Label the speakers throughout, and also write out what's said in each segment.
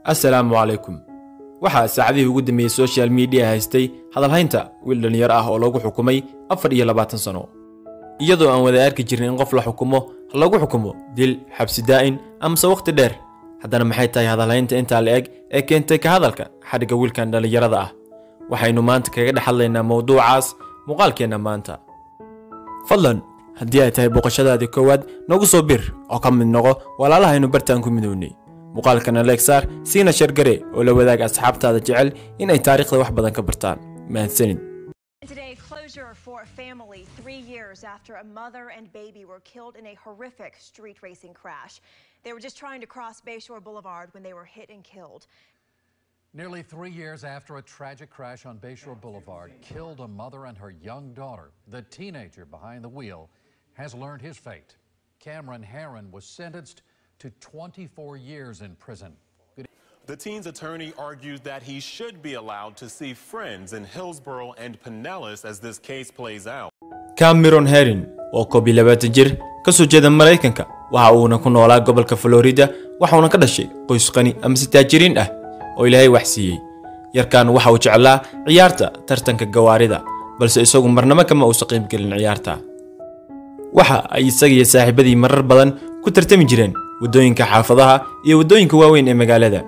Speaker 1: assalaamu calaykum waxaa saacadihii ugu dambeeyey soshal miidiya haystay hadalhaynta wiil dhallinyaro ah oo lagu xukumay afar iyo labaatan sano iyadoo aan wada arki jirin in qof la xukumo lagu xukumo dil xabsi daa'in amase wakhti dheer haddana maxay tahay hadalhaynta intaa la eg ee keentay ka hadalka xadhigga wiilkan dhallinyarada ah waxaynu maanta kaga dhex hadlaynaa mowduucaas muuqaalkeenna maanta fadlan haddii ay tahay booqashadaadii koowaad nagu soo bir oo ka mid noqo walaalahaynu bartaan ku midownay muuqaalkana leegsaar siina shargare oo la wadaag asxaabtaada jecel in ay taariikhda wax badan ka bartaan mahadsanid
Speaker 2: Today, closure for a family three years after a mother and baby were killed in a horrific street racing crash. They were just trying to cross Bayshore Boulevard when they were hit and killed.
Speaker 3: Nearly three years after a tragic crash on Bayshore Boulevard killed a mother and her young daughter, the teenager behind the wheel has learned his fate. Cameron Herron was sentenced to 24 years in prison. Good
Speaker 4: The teen's attorney argues that he should be allowed to see friends in Hillsborough and Pinellas as this case plays out.
Speaker 1: cameron herin oo koob iyo labaatan jir ka soo jeeda maraykanka waxa uuna ku noolaa gobolka florida waxauna ka dhashay qoys qani amase taajiriin ah oo ilaahay wax siiyey yarkan waxa uu jeclaa ciyaarta tartanka gawaarida balse isagu marnamo kama uusa qiibgelin ciyaarta waxa ay isaga iyo saaxiibadii marar badan ku tartami jireen waddooyinka xaafadaha iyo waddooyinka waaweyn ee magaalada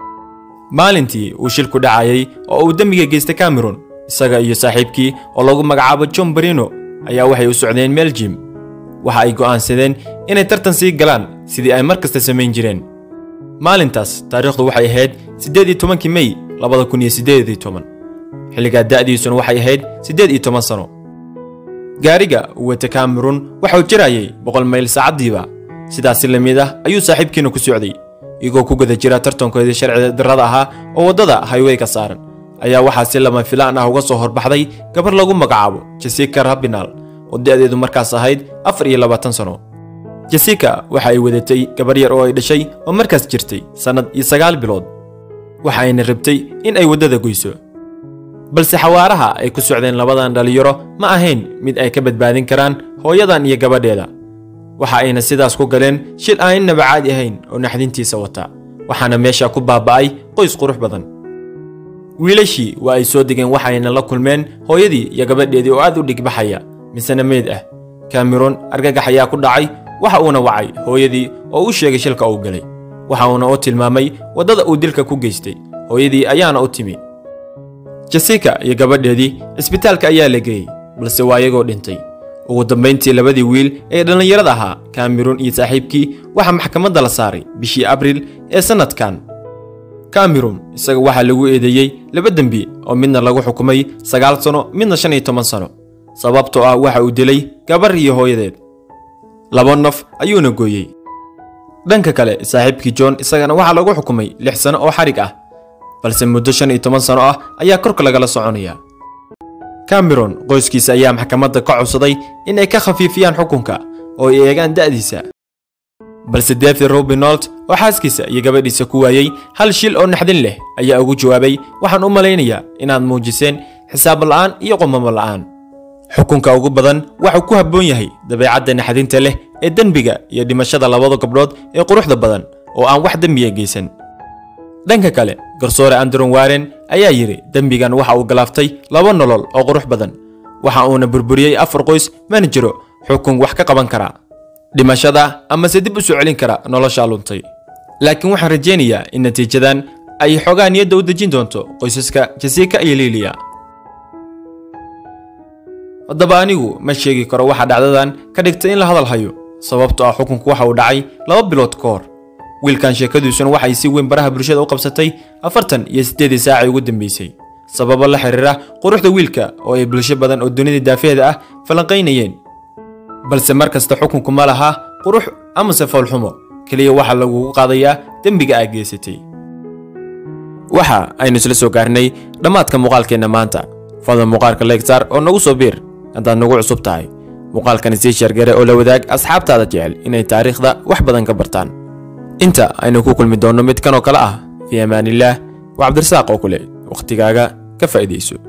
Speaker 1: maalintii uu shilku dhacayay oo uu dembiga geystay cameron isaga iyo saaxiibkii oo lagu magacaabo john barino ayaa waxay u socdeen meel jim waxa ay go'aansadeen inay tartan sii galaan sidii ay mar kasta samayn jireen maalintaas taariikhdu waxay ahayd siddeed iyo tobankii mey labada kun iyo siddeed iyo toban xilligaa da'diisuna waxay ahayd siddeed iyo toban sano gaariga uu wata cameron waxauu jirayay boqol mayl saacaddiiba sidaas si la mid ah ayuu saaxiibkiina ku socday iyagoo ku guda jira tartankoodii sharci darrada ahaa oo waddada haywey ka saaran ayaa waxaa si lama filaan ah uga soo horbaxday gabar lagu magacaabo jessica rabinal oo da'deedu markaas ahayd afar iyo labaatan sano jessica waxa ay wadatay gabar yar oo ay dhashay oo markaas jirtay sannad iyo sagaal bilood waxa ayna rabtay in ay waddada goyso balse xawaaraha ay ku socdeen labadan dhallinyaro ma ahayn mid ay ka badbaadin karaan hooyadan iyo gabadheeda waxa ayna sidaas ku galeen shil aan innaba caadi ahayn oo naxdintiisa wata waxaana meesha ku baaba'ay qoys qurux badan wiilashii waa ay soo degeen waxayna la kulmeen hooyadii iyo gabadheedii oo aad u dhigbaxaya misena meyd ah cameron argagax ayaa ku dhacay waxa uuna wacay hooyadii oo u sheegay shilka uu galay waxa uuna u tilmaamay waddada uu dilka ku geystay hooyadii ayaana u timi jessica iyo gabadheedii isbitaalka ayaa la geeyey balse waa iyagoo dhintay ugu dambayntii labadii wiil ee dhallinyarada ahaa cameron iyo saaxiibkii waxaa maxkamadda la saaray bishii abriil ee sannadkan cameron isaga waxaa lagu eedeeyey laba dembi oo midna lagu xukumay sagaal sano midna shan iyo toban sano sababtoo ah waxa uu dilay gabar iyo hooyadeed laba naf ayuuna gooyey dhanka kale saaxiibkii john isagana waxaa lagu xukumay lix sano oo xarig ah balse muddo shan iyo toban sano ah ayaa korka lagala soconaya cameron qoyskiisa ayaa maxkamadda ka codsaday in ay ka khafiifiyaan xukunka oo ay eegaan da'diisa balse david robinolt oo xaaskiisa iyo gabadhiisa ku waayey hal shil oo naxdin leh ayaa ugu jawaabay waxaan u malaynayaa inaad muujiseen xisaab la'aan iyo qomamo la'aan xukunka ugu badan waxuu ku habboon yahay dabeecadda naxdinta leh ee dembiga iyo dhimashada labada gabdhood ee quruxda badan oo aan wax dembiya geysan dhanka kale garsoore andron waren ayaa yidhi dembigan waxa uu galaaftay laba nolol oo qurux badan waxa uuna burburiyey afar qoys mana jiro xukun wax ka qaban karaa dhimashada amase dib u soo celin kara noloshaa luntay laakiin waxaan rajaynayaa in natiijadan ay xoogaa niyadda u dejin doonto qoysaska jessica iyo liiliya haddaba anigu ma sheegi karo waxa dhacdadan ka dhigtay in la hadal hayo sababtoo ah xukunku waxa uu dhacay laba bilood ka hor wiilkan sheekadiisuna waxay si weyn baraha bulshada u qabsatay afartan iyo siddeedii saacii ugu dambeysay sababo la xiriira quruxda wiilka oo ay bulsho badan oo dunida daafeeda ah falanqaynayeen balse mar kasta xukunku ma laha qurux amase foolxumo keliya waxaa lagugu qaadayaa dembiga aad geysatay waxa aynu isla soo gaarnay dhammaadka muuqaalkeenna maanta fadlan muuqaalka leegsaar oo nagu soo biir haddaad nagu cusub tahay muuqaalkani sii sheergare oo la wadaag asxaabtaada jecel inay taariikhda wax badan ka bartaan inta aynu ku kulmi doonno mid kanoo kale ah fii amaanillaah waa cabdirasaaq oo kule wakhtigaaga ka faa'iidayso